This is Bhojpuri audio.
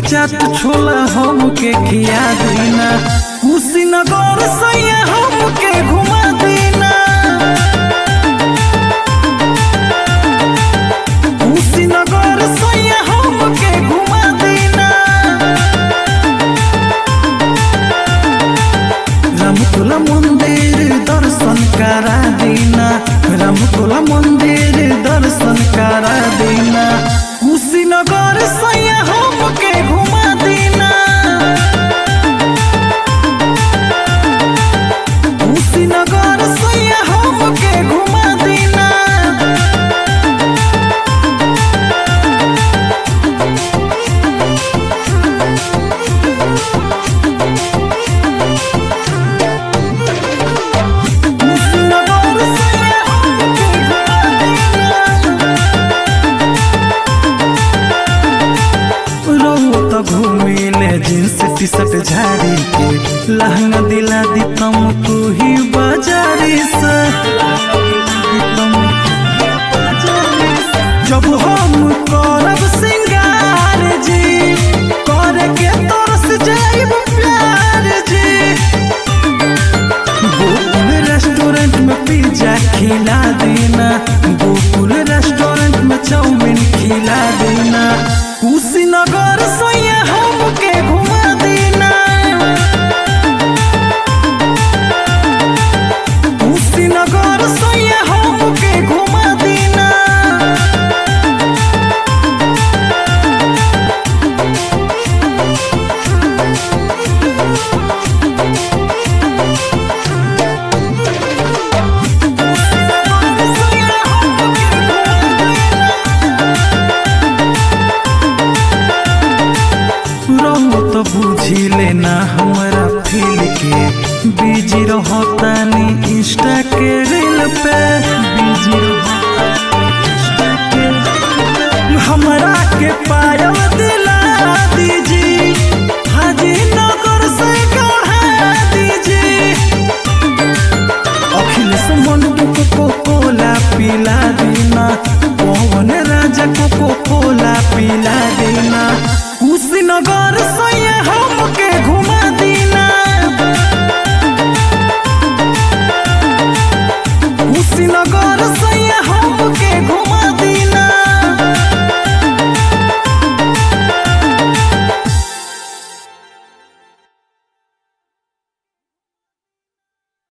चाट छोला हमके खिया देना कुशीनगर सैया हमके घुमा देना कुशीनगर सैया हमके घुमा देना रामकोला मंदिर दर्शन करा देना रामकोला मंदिर दर्शन करा देना कुशीनगर सैया हमके घुमा देना कुशीनगर सैया हमके घुमा देना कुशीनगर सैया हमके घुमा रहो तो घूमिले जींस टी शर्ट झाड़ी के लहंगा दिला दी तुमको ही बाजारी से जब हम करब सिंगार जी करे के तरस जाइब प्यार जी गोकुल रेस्टोरेंट में पिज्जा खिला देना गोकुल रेस्टोरेंट में चाउमीन खिला देना कुशीनगर सैया हमके घुमा देना कुशीनगर सैया हमके घुमा देना रहो तो बुझी लेना हमारा फील के बिजी रहो तानी इंस्टा के रील पे